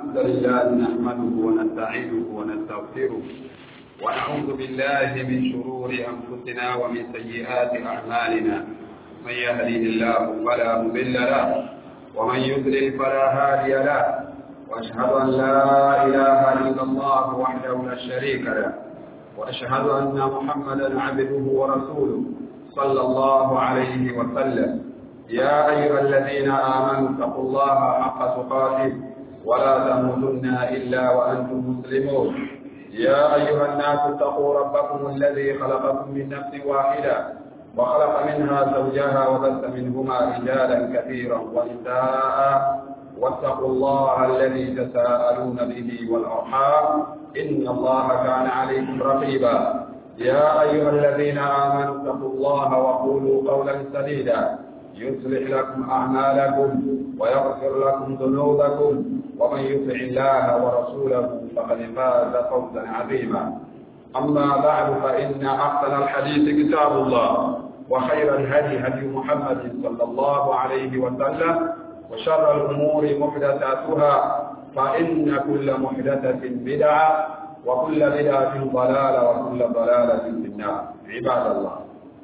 الحمد لله نحمده ونستعينه ونستغفره ونعوذ بالله من شرور أنفسنا ومن سيئات أعمالنا من يهديه الله فلا مضل له ومن يضلل فلا هادي له وأشهد أن لا إله إلا الله وحده لا شريك له وأشهد أن محمدا عبده ورسوله صلى الله عليه وسلم يا أيها الذين آمنوا اتقوا الله حق تقاته ولا تموتن إلا وأنتم مسلمون يا أيها الناس اتقوا ربكم الذي خلقكم من نفس واحدة وخلق منها زوجها وبث منهما رجالا كثيرا ونساء واتقوا الله الذي تساءلون به والأرحام إن الله كان عليكم رقيبا يا أيها الذين آمنوا اتقوا الله وقولوا قولا سديدا يصلح لكم أعمالكم ويغفر لكم ذنوبكم ومن يطع الله ورسوله فقد فاز فوزا عظيما أما بعد فإن أحسن الحديث كتاب الله وخير الهدي هدي محمد صلى الله عليه وسلم وشر الأمور محدثاتها فإن كل محدثة بدعة وكل بدعة ضلالة وكل ضلالة في النار عباد الله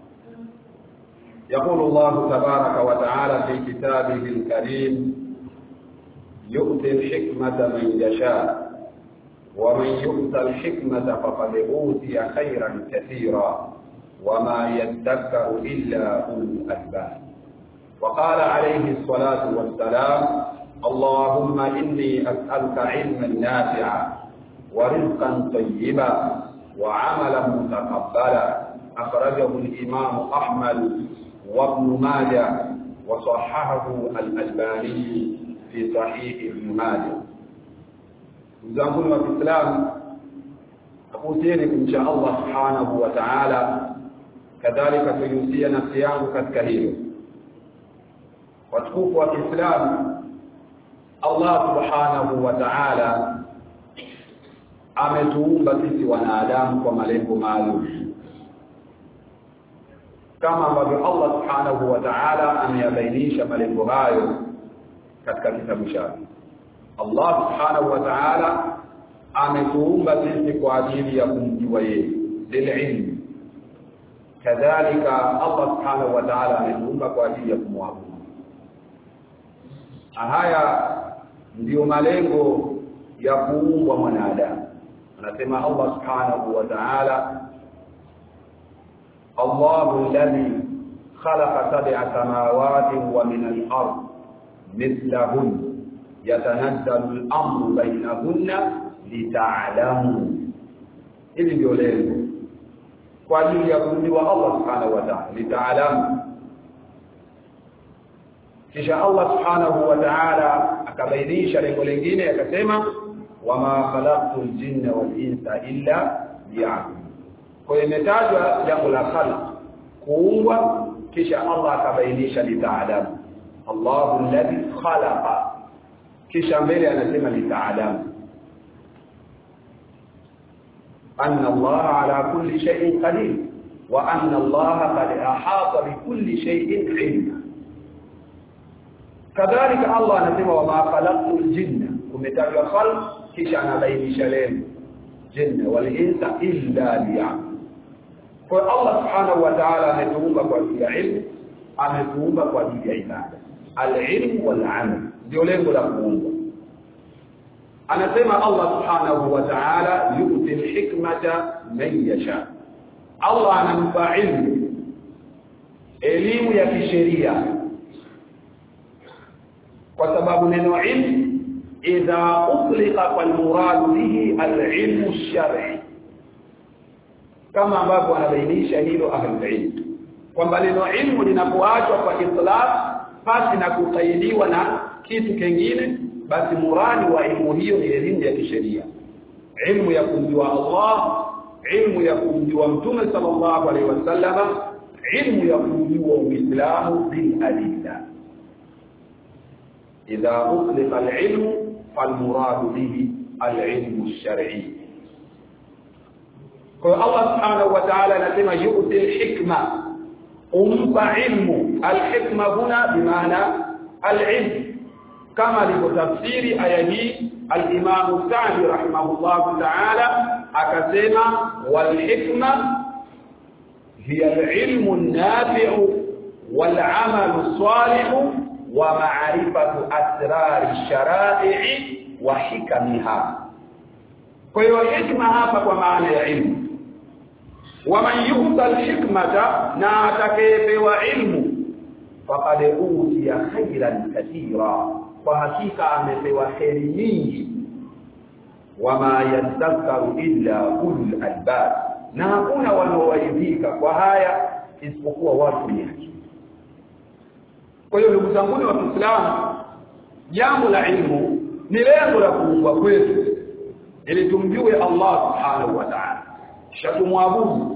يقول الله تبارك وتعالى في كتابه الكريم يؤتي الحكمة من يشاء ومن يؤت الحكمة فقد أوتي خيرا كثيرا وما يذكر إلا أولو الألباب وقال عليه الصلاة والسلام اللهم إني أسألك علما نافعا ورزقا طيبا وعملا متقبلا أخرجه الإمام أحمد وابن ماجه وصححه الألباني في صحيح ابن ماجه mzanguni wa Kiislamu nakuhusieni kumcha Allah subhanahu wa ta'ala kadhalika kuihusia nafsi yangu katika hilo watukufu wa Kiislamu Allah subhanahu wa ta'ala ametuumba sisi wanadamu kwa malengo maalum kama ambavyo Allah subhanahu wa ta'ala ameyabainisha malengo hayo katika kitabu chake Allah subhanahu wa ta'ala ametuumba sisi kwa ajili ya kumjua yeye lililm kadhalika Allah subhanahu wa ta'ala ametuumba kwa ajili ya kumwabudu haya ndiyo malengo ya kuumbwa mwanadamu anasema Allah subhanahu wa ta'ala الله الذي خلق سبع سماوات ومن الأرض مثلهن يتنزل الأمر بينهن لتعلموا ili ndio lengo kwa ajili ya kumjua Allah subhanahu wa ta'ala litaalamu kisha Allah subhanahu wa ta'ala akabainisha lengo lingine akasema wama khalaqtul jinna wal insa illa liya'budun kwa hiyo imetajwa jambo la khalq kuumbwa kisha Allah akabainisha litaalamu Allahu alladhi khalaqa kisha mbele anasema litaalamu anna Allah ala kulli shay'in qadir wa anna Allah qad ahata bi kulli shay'in ilma kadhalika Allah anasema wa ma khalaqtul jinna kumetajwa khalq kisha anabainisha lengo jinna wal insa illa liya'budun kwa Allah subhanahu wa ta'ala ametuumba kwa ajili ya ilmu ametuumba kwa ajili ya ibada al-ilm wal-amal ndio lengo la kuumba anasema Allah subhanahu wa ta'ala yu'ti al-hikmata man yasha Allah anampa ilmu elimu ya kisheria kwa sababu neno ilmu idha utliqa fal murad bihi al-ilmu ash-shar'i kama ambavyo anabainisha hilo ahlulilm kwamba neno ilmu linapoachwa kwa itlaq pasi na kukaidiwa na kitu kingine basi muradi wa ilmu hiyo ni elimu ya kisheria ilmu ya kumjua Allah ilmu ya kumjua mtume sallallahu alaihi wasallama ilmu ya kumjua uislamu bil adilla idha utliqa al-ilmu fal-murad bihi al-ilmu ash-shar'i kwa Allah subhanahu wa ta'ala anasema yu'ti al-hikma umpa ilmu al-hikma huna bimaana al-ilm kama alivyotafsiri aya hii al-Imam Sa'di rahimahullah ta'ala akasema wal hikma hiya al-ilmu an-nafi'u wal 'amalu as-salihu wa ma'rifatu asrar ash-shara'i wa hikamiha kwa hiyo hikma hapa kwa maana ya ilmu waman yuhta alhikmata na atakayepewa ilmu faqad utiya khairan katira kwa hakika amepewa kheri nyingi wama yadhakkaru illa ulul albab na hakuna wanaowaidhika kwa haya isipokuwa watu wenye akili kwa hiyo ndugu zangu wa Kiislamu jambo la ilmu ni lengo la kuumbwa kwetu ili tumjue Allah subhanahu wa ta'ala kisha tumwabudu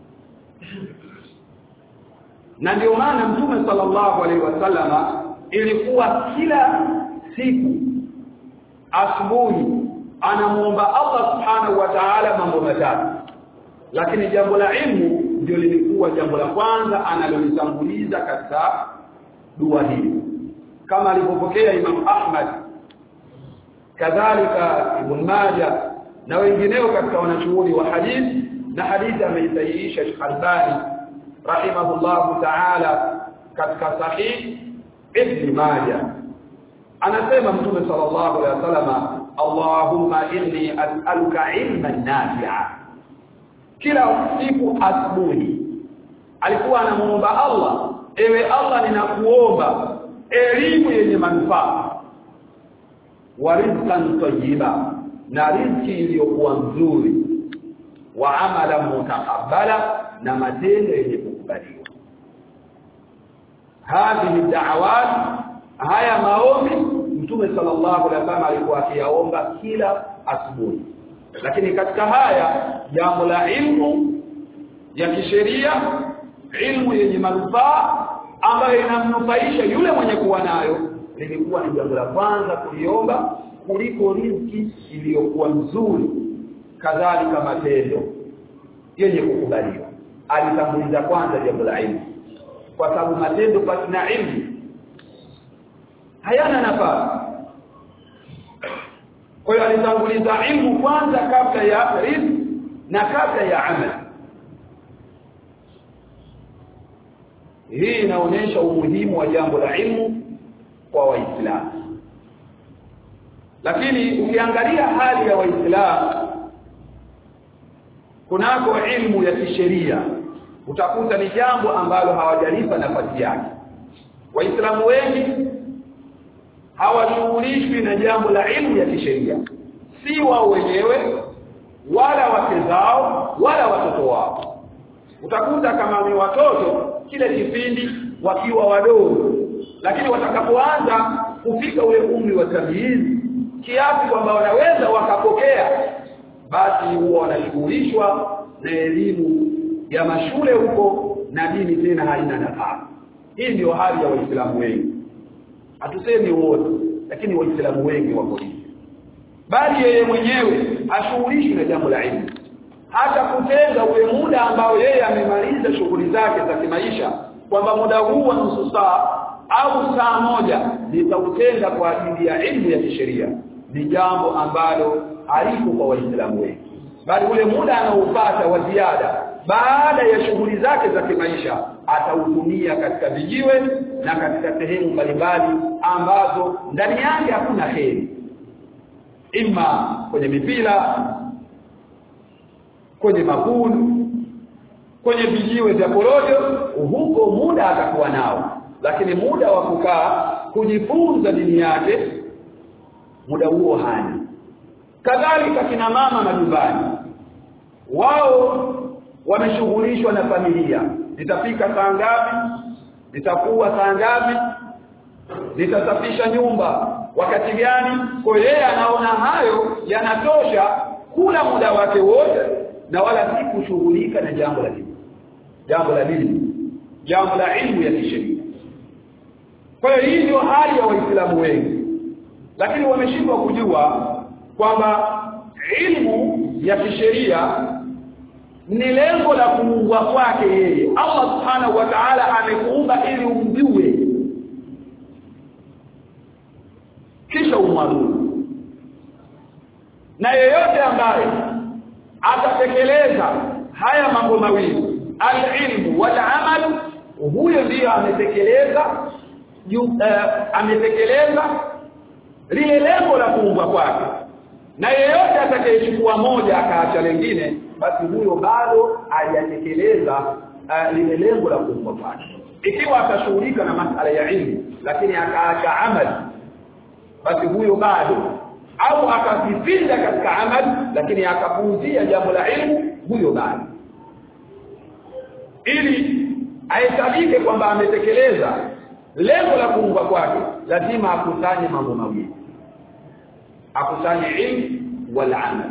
na ndio maana mtume sallallahu alaihi wasallama ilikuwa kila siku asubuhi anamuomba Allah subhanahu wa ta'ala mambo matatu lakini jambo la ilmu ndio lilikuwa jambo la kwanza analolitanguliza katika dua hii kama alivyopokea Imam Ahmad kadhalika Ibn Majah na wengineo katika wanachuoni wa hadithi na hadithi ameisahihisha Sheikh Albani rahimahullahu ta'ala katika sahih Ibn Majah anasema mtume sallallahu alaihi wasallam Allahumma inni as'aluka ilman nafi'a kila siku asubuhi alikuwa anamuomba Allah ewe Allah ninakuomba elimu yenye manufaa wa rizqan tayyiba na riziki iliyokuwa nzuri wa amala mutaqabbala na matendo yenye kukubaliwa hadhihi da'awat haya maombi mtume sallallahu alaihi wasallam alikuwa akiyaomba kila asubuhi lakini katika haya jambo la ilmu ya kisheria ilmu yenye manufaa ambayo inamnufaisha yule mwenye kuwa nayo lilikuwa ni jambo la kwanza kuliomba kuliko riziki iliyokuwa nzuri kadhalika matendo yenye kukubaliwa alitanguliza kwanza jambo la ilmu kwa sababu matendo pasi na ilmu hayana nafasi kwa hiyo alitanguliza ilmu kwanza kabla ya riziki na kabla ya amali hii inaonyesha umuhimu wa jambo la ilmu kwa waislamu lakini ukiangalia hali ya waislamu kunako ilmu ya kisheria utakuta ni jambo ambalo hawajalipa nafasi yake waislamu wengi hawashughulishwi na jambo la ilmu ya kisheria si wao wenyewe wala wake zao wala watoto wao utakuta kama ni watoto kile kipindi wakiwa wadogo lakini watakapoanza kufika ule umri wa tamyizi kiasi kwamba wanaweza wakapokea basi huwa wanashughulishwa na elimu ya mashule huko na dini tena haina nafasi hii ndio hali ya waislamu wengi hatusemi wote lakini waislamu wengi wako hivi bali yeye mwenyewe ashughulishwi na jambo la elimu hata kutenga ule muda ambao yeye amemaliza shughuli zake za kimaisha kwamba muda huu wa nusu saa au saa moja nitautenga kwa ajili ya elimu ya kisheria ni jambo ambalo halipo kwa waislamu wengi bali ule muda anaopata wa ziada baada ya shughuli zake za kimaisha atautumia katika vijiwe na katika sehemu mbalimbali ambazo ndani yake hakuna heri ima kwenye mipira kwenye makulu kwenye vijiwe vya porojo huko muda atakuwa nao lakini muda wa kukaa kujifunza dini yake muda huo hana kadhalika kina mama majumbani wao wameshughulishwa na familia nitafika saa ngapi nitakuwa saa ngapi nitasafisha nyumba wakati gani kwa yeye anaona hayo yanatosha kula muda wake wote na wala si kushughulika na jambo la dini jambo la dini jambo la ilmu ya kisheria kwa hiyo hii ndio hali ya waislamu wengi lakini wameshindwa kujua kwamba ilmu ya kisheria ni lengo la kuungwa kwake yeye Allah subhanahu wa ta'ala amekuumba ili umjue kisha umwabudu na yeyote ambaye atatekeleza haya mambo mawili alilmu wal amal huyo ndiyo ametekeleza uh, ametekeleza lile lengo la kuumbwa kwake na yeyote atakayechukua moja akaacha lingine basi huyo bado hajatekeleza uh, lile lengo la kuumbwa kwake ikiwa atashughulika na masala ya ilmu lakini akaacha amali basi huyo bado au akajipinda katika amali lakini akapuuzia jambo la ilmu huyo bado ili ahesabike kwamba ametekeleza lengo la kuumbwa kwake lazima akusanye mambo mawili akusanye ilmu wal amal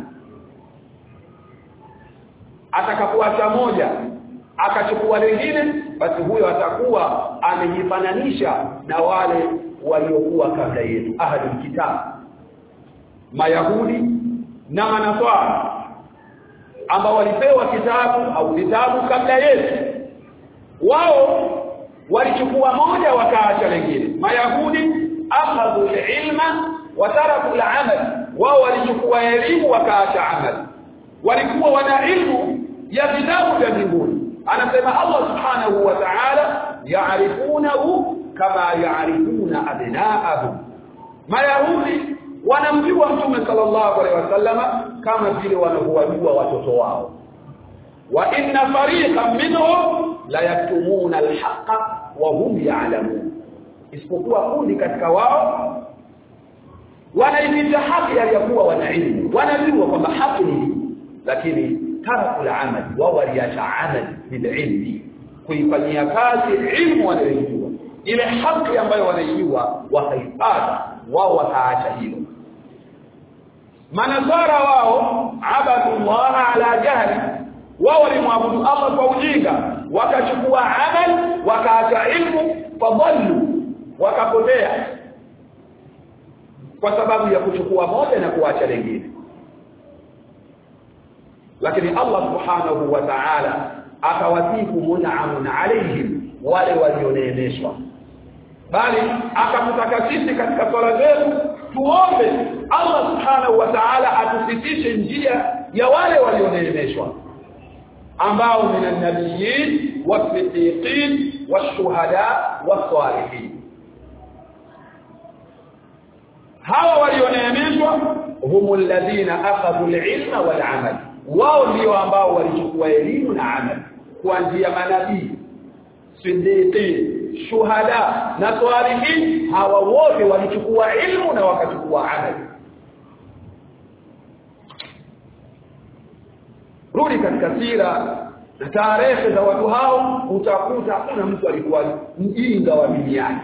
atakapoacha moja akachukua lingine basi huyo atakuwa amejifananisha na wale waliokuwa kabla yetu ahli kitab mayahudi na manaswara ambao walipewa kitabu au vitabu kabla yetu wao walichukua moja wakaacha lingine mayahudi akhadhu ilma wa taraku al-amal wao walichukua elimu wakaacha amali walikuwa wana ilmu ya vitabu vya mbinguni anasema Allah subhanahu wa ta'ala ya'rifunahu kama ya'rifuna abna'ahum mayahudi wanamjua mtume sallallahu alaihi wasallama kama vile wanavyowajua watoto wao wa inna fariqan minhum la yaktumuna alhaqa wa hum ya'lamun isipokuwa kundi katika wao wanaipita haki aliyokuwa wana ilmu wanajua kwamba haki ni lakini taraku al-amal wao waliacha amali bililmi kuifanyia kazi ilmu wanayojua ile haki ambayo wanaijua wakaipata wao wakaacha hilo manasara wao abadullah ala jahli wao walimwabudu Allah kwa ujinga wakachukua amal wakaacha ilmu fadhallu wakapotea kwa sababu ya kuchukua moja na kuacha lingine lakini Allah subhanahu wa ta'ala akawasifu mun'amun alaihim wale walioneemeshwa bali akamtaka sisi katika swala zetu tuombe Allah subhanahu wa ta'ala atusitishe njia ya wale walioneemeshwa ambao min an-nabiyyin was-siddiqin wash-shuhada was-salihin hawa walioneemeshwa humul ladina akhadhu al-ilma wal-amal wao ndio ambao walichukua elimu na amal kuanzia manabii siddiqin shuhada na salihin hawa wote walichukua ilmu na wakachukua amali rudi katika sira na tarehe za watu hao utakuta hakuna mtu alikuwa mjinga wa duniani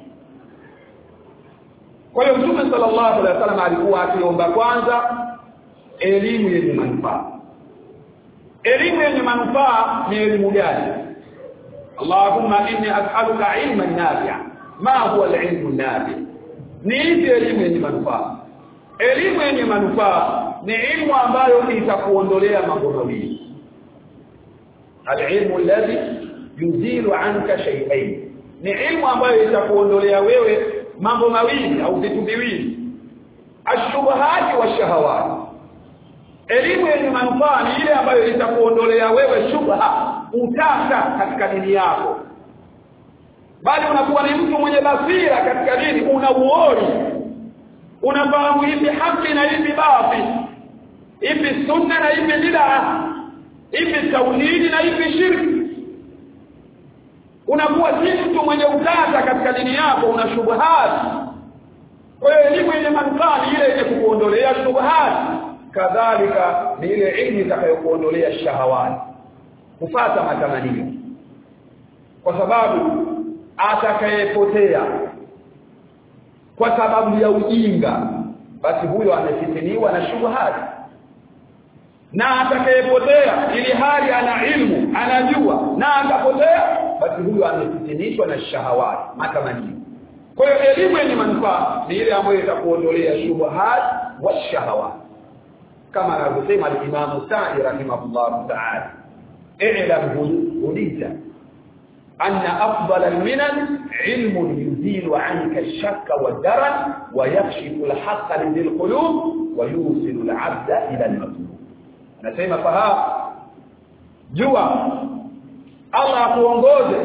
kwa hiyo mtume sallallahu alaihi wasallam alikuwa akiomba kwanza elimu yenye manufaa elimu yenye manufaa ni elimu gani Allahumma inni as'aluka ilman nafi'a ma huwa al-ilmu nafi ni hizi elimu yenye manufaa elimu yenye manufaa ni ilmu ambayo itakuondolea mambo mawili al-ilmu alladhi yuzilu anka shay'ain ni ilmu ambayo itakuondolea wewe mambo mawili au vitu viwili ashubahati wa shahawati elimu yenye manufaa ni ile ambayo itakuondolea wewe shubha utata katika dini yako bali unakuwa ni mtu mwenye basira katika dini una uori unafahamu ipi haki na ipi batil ipi sunna na ipi bid'a ipi tauhidi na ipi shirki unakuwa si mtu mwenye utata katika dini yako una shubhati kwa hiyo elimu yenye manufaa ni ile yenye kukuondolea shubhati kadhalika ni ile ilmu itakayokuondolea shahawati kufata matamanio kwa sababu atakayepotea kwa sababu ya ujinga basi huyo amefitiniwa na shubhati na atakayepotea ili hali ana ilmu anajua na akapotea basi huyo amefitinishwa na shahawati matamanio kwa hiyo elimu yenye manufaa ni ile ambayo itakuondolea shubhat wa shahawat kama anavyosema al-Imam Sa'di rahimahullah ta'ala i'lam hudita anna afdal al-minan ilmun yuzilu 'anka ash-shakka wad-daran wa yakshifu al-haqqa lil qulub wa yusilu al-'abda ila al-matlub anasema fahamu jua Allah akuongoze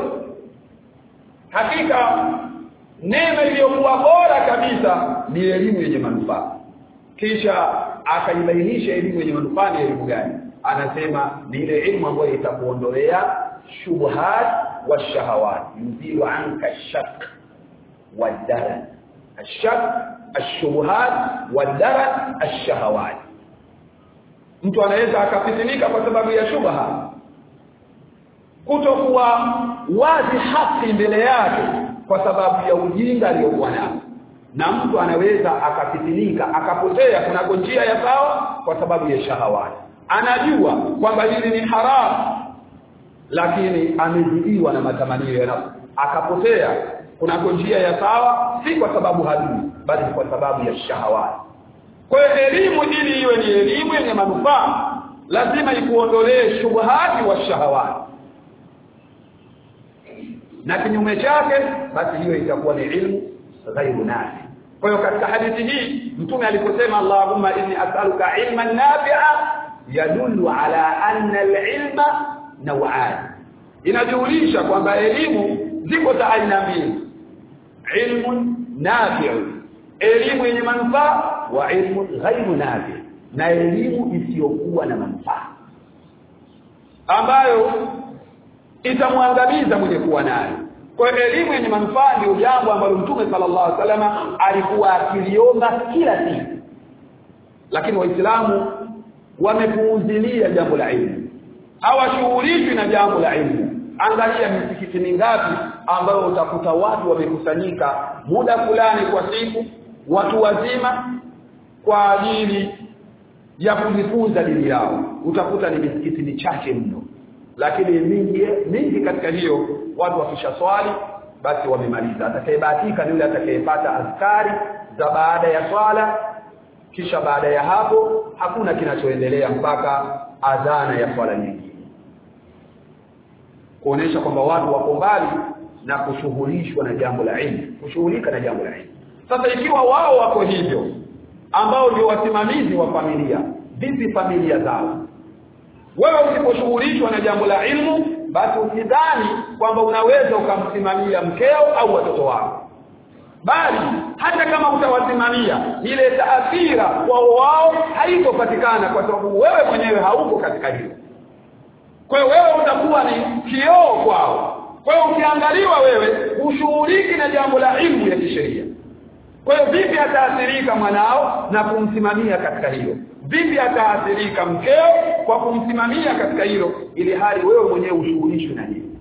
hakika neema iliyokuwa bora kabisa ni elimu yenye manufaa kisha akaibainisha elimu yenye manufaa ni elimu gani anasema ni ile elimu ambayo itakuondolea shubhat wa shahawat yuzilu anka shak wa daran ashak الشبهات والدرن الشهوات mtu anaweza akafitinika kwa sababu ya shubha kutokuwa wazi haki mbele yake kwa sababu ya ujinga aliyokuwa nao na mtu anaweza akafitinika akapotea kunako njia ya sawa kwa sababu ya shahawati anajua kwamba hili ni haramu lakini amezidiwa na matamanio ya nafsi akapotea kunako njia ya sawa si kwa sababu hajui bali kwa sababu ya shahawati kwa hiyo elimu ili iwe ni elimu yenye manufaa lazima ikuondolee shubhati wa shahawati na kinyume chake basi hiyo itakuwa ni ilmu ghairu nafi kwa hiyo katika hadithi hii mtume aliposema Allahumma inni as'aluka ilman nafi'a yadullu ala anna al-ilma naw'an inajulisha kwamba elimu ziko za aina mbili ilmun nafi'u elimu yenye manufaa wa ilmu ghairu nafi na elimu isiyokuwa na manufaa ambayo itamwangamiza mwenye kuwa nayo kwa hiyo elimu yenye manufaa ndio jambo ambalo mtume sallallahu alaihi wasallam alikuwa akiliomba kila siku lakini waislamu wamepuuzilia jambo la ilmu hawashughulishwi na jambo la ilmu angalia misikiti mingapi ambayo utakuta watu wamekusanyika muda fulani kwa siku watu wazima kwa ajili ya kujifunza dini yao utakuta ni misikiti michache mno lakini mingi mingi katika hiyo watu wakisha swali basi wamemaliza atakayebahatika ni yule atakayepata askari za baada ya swala kisha baada ya hapo hakuna kinachoendelea mpaka adhana ya swala nyingine kuonesha kwamba watu wako mbali na kushughulishwa na jambo la ilmu kushughulika na jambo la ilmu sasa ikiwa wao wako hivyo ambao ndio wasimamizi wa familia vipi familia zao wewe usiposhughulishwa na jambo la ilmu basi usidhani kwamba unaweza ukamsimamia mkeo au watoto wako bali hata kama utawasimamia ile taathira kwao wao haitopatikana kwa sababu wewe mwenyewe hauko katika hilo kwa hiyo wewe utakuwa ni kioo kwao kwa hiyo ukiangaliwa wewe ushughuliki na jambo la ilmu ya kisheria kwa hiyo vipi ataathirika mwanao na kumsimamia katika hilo vipi ataathirika mkeo kwa kumsimamia katika hilo ili hali wewe mwenyewe ushughulishwe na hilo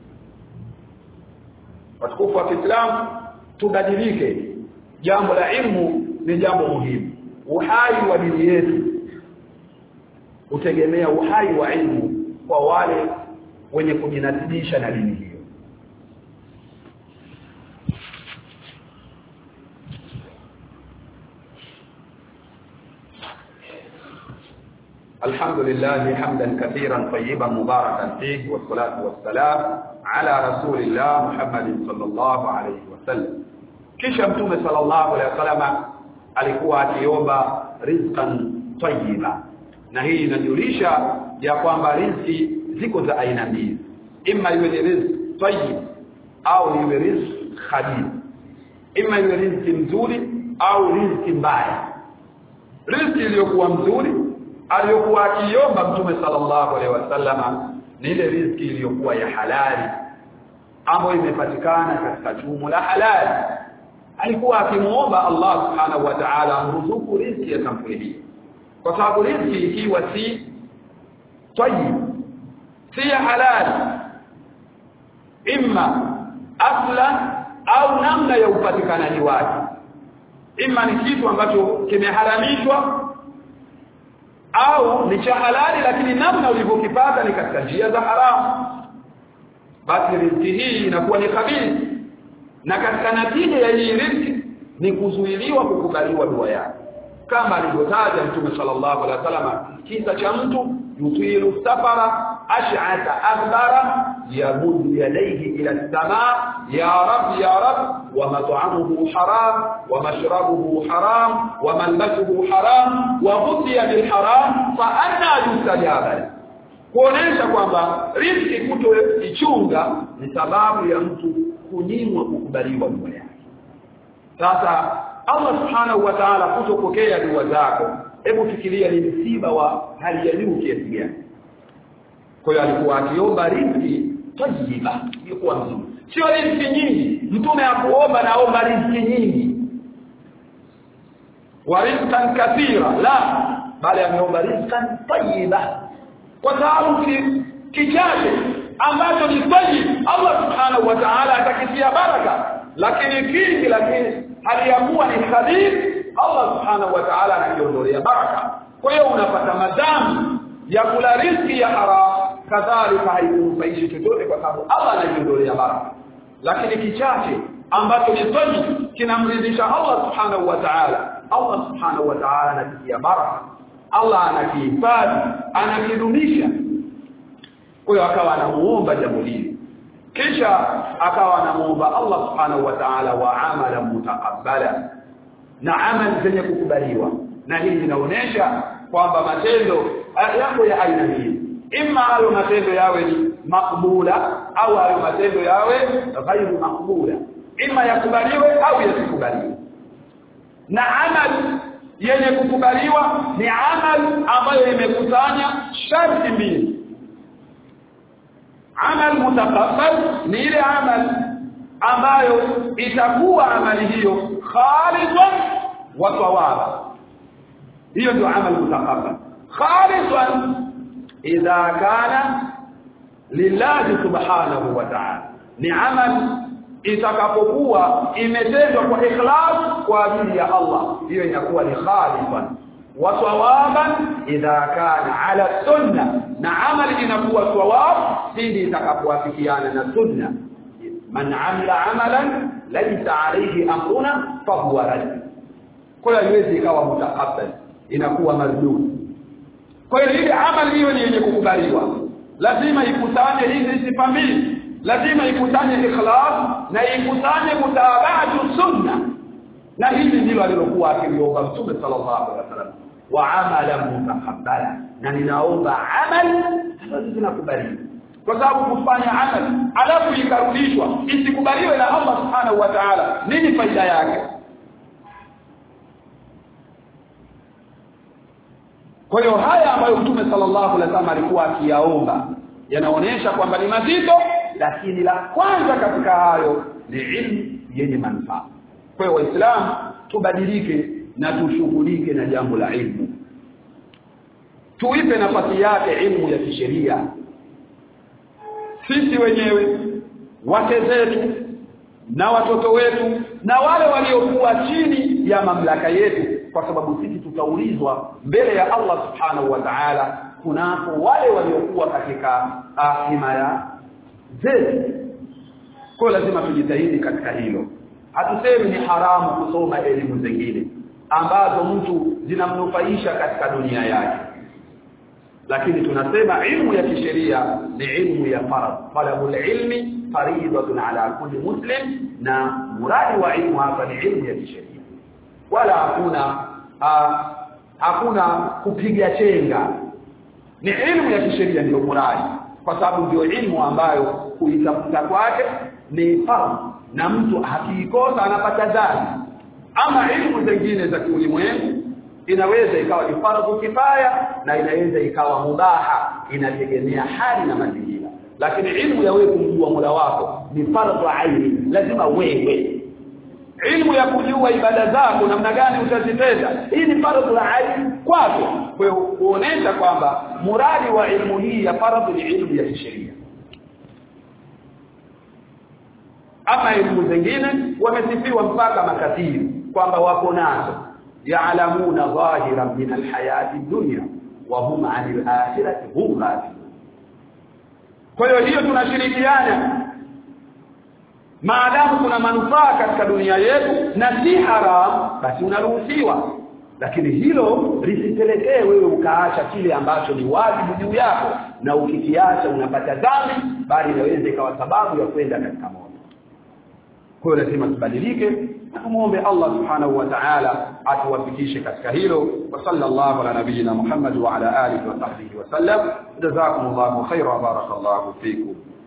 watukufu wa Kiislamu tubadilike jambo la ilmu ni jambo muhimu uhai wa dini yetu utegemea uhai wa ilmu kwa wale wenye kujinasibisha na dini hiyo الحمد لله حمدا كثيرا طيبا مباركا فيه والصلاة والسلام على رسول الله محمد صلى الله عليه وسلم kisha mtume sallallahu alaihi wasallam alikuwa akiomba rizqan tayyiba na hii inajulisha ya kwamba riziki ziko za aina mbili imma iwe ni riziki tayyib au iwe riziki khabith imma iwe riziki mzuri au riziki mbaya riziki iliyokuwa mzuri aliyokuwa akiomba mtume sallallahu alaihi wasallama ni ile riziki iliyokuwa ya halali ambayo imepatikana katika chumo la halali alikuwa akimuomba Allah subhanahu wa ta'ala amruzuku riziki ya sampuli hii kwa sababu riziki ikiwa si tayyib si ya halali imma asla au namna ya upatikanaji wake imma ni kitu ambacho kimeharamishwa au ni cha halali lakini namna ulivyokipata ni katika njia za haramu basi riziki hii inakuwa ni khabith na katika natija ya hii riziki ni kuzuiliwa kukubaliwa dua yake kama alivyotaja mtume sallallahu alaihi wasallam kisa cha mtu yutilu safara ash'ata akbara yabudu yadayhi ila as-samaa ya rab ya rab wa mat'amuhu haram wa mashrabuhu haram wa malbasuhu haram wa ghudhiya bil haram fa anna yustajaba kuonesha kwamba riziki kutoichunga ni sababu ya mtu kunyimwa kukubaliwa dua yake sasa Allah subhanahu wa ta'ala kutopokea dua zako hebu fikiria ni msiba wa hali ya juu kiasi gani kwa hiyo alikuwa akiomba riziki tayyiba ilikuwa mzuri sio riziki nyingi mtume akuomba naomba riziki nyingi wa rizqan kathira la bali ameomba rizqan tayyiba kwa sababu kichache ambacho ni tayyib Allah subhanahu wa ta'ala atakitia baraka lakini kingi lakini aliyakuwa ni khabir Allah subhanahu wa ta'ala anakiondolea baraka kwa hiyo unapata madhambi ya kula riziki ya haram kadhalika haikumfaishi chochote kwa sababu Allah anajiondolea baraka lakini kichache ambacho ni tayyib kinamridhisha Allah subhanahu wa ta'ala Allah subhanahu wa ta'ala anakitia baraka Allah anakihifadhi anakidumisha kwa hiyo akawa anamuomba jambo hili kisha akawa anamuomba Allah subhanahu wa ta'ala wa amala mutaqabbala na amali zenye kukubaliwa na hii inaonyesha kwamba matendo yako ya aina hii imma hayo matendo yawe ni makbula au hayo matendo yawe ghairu makbula imma yakubaliwe au yasikubaliwe na amali yenye kukubaliwa ni amali ambayo imekusanya sharti mbili amal mutaqabbal ni ile amal ambayo itakuwa amali hiyo khalisan wa thawaba hiyo ndio amal mutaqabbal khalisan idha kana lillahi subhanahu wa ta'ala ni amal itakapokuwa imetendwa kwa ikhlas kwa ajili ya Allah hiyo inakuwa ni khalisan wa thawaban idha kana ala sunna na amali inakuwa thawab pindi itakapoafikiana na sunna man amila amalan laysa alayhi amruna fahuwa rad kwa hiyo haiwezi ikawa mutaqabbal inakuwa mardud kwa hiyo ile amali hiyo ni yenye kukubaliwa lazima ikusanye hizi sifa mbili lazima ikusanye ikhlas na ikusanye mutabaatu sunna na hili ndilo alilokuwa akiliomba mtume sallallahu alaihi wasallam wa amala mutaqabbala na ninaomba amali ambazo zinakubaliwa kwa sababu kufanya amali alafu ikarudishwa isikubaliwe na Allah subhanahu wa ta'ala nini faida yake kwa hiyo haya ambayo mtume sallallahu alaihi wasallam alikuwa akiyaomba yanaonyesha kwamba ni mazito lakini la kwanza katika hayo ni ilmu yenye manufaa kwa hiyo waislamu tubadilike na tushughulike na jambo la ilmu tuipe nafasi yake ilmu ya kisheria sisi wenyewe wake zetu na watoto wetu na wale waliokuwa chini ya mamlaka yetu kwa sababu sisi tutaulizwa mbele ya Allah subhanahu wa ta'ala kunapo wale waliokuwa katika himaya zetu kwa lazima tujitahidi katika hilo hatusemi ni haramu kusoma elimu zingine ambazo mtu zinamnufaisha katika dunia yake lakini tunasema ilmu ya kisheria ni ilmu ya farad talabul ilmi fariidatun ala kulli muslim na muradi wa ilmu hapa ni ilmu ya kisheria wala hakuna uh, hakuna kupiga chenga ni ilmu ya kisheria ndio muradi kwa sababu ndio ilmu ambayo kuitafuta kwake ni fardh na mtu akiikosa anapata dhambi ama ilmu zingine za kiulimwengu inaweza ikawa ni fardhu kifaya na inaweza ikawa mubaha inategemea hali na mazingira lakini ilmu ya wewe kumjua Mola wako ni fardhu aini lazima wewe ilmu ya kujua ibada zako namna gani utazitenda hii ni fardhu aini kwako kwa hiyo kuonesha kwamba muradi wa ilmu hii ya fardhu ni ilmu ya kisheria ama elimu zingine wamesifiwa mpaka makafiri kwamba wako nazo ya'lamuna dhahiran min alhayati dunya wa hum 'anil akhirati hum ghafilun kwa hiyo hiyo tunashirikiana maadamu kuna manufaa katika dunia yetu na si haram basi unaruhusiwa lakini hilo lisipelekee wewe ukaacha kile ambacho ni wajibu juu yako na ukikiacha unapata dhambi bali inaweza ikawa sababu ya kwenda katika moto kwa hiyo lazima tubadilike na tumuombe Allah subhanahu wa ta'ala atuwafikishe katika hilo wa sallallahu ala nabiyyina Muhammad wa ala alihi wa sahbihi wa sallam jazakumullahu khairan wa barakallahu fikum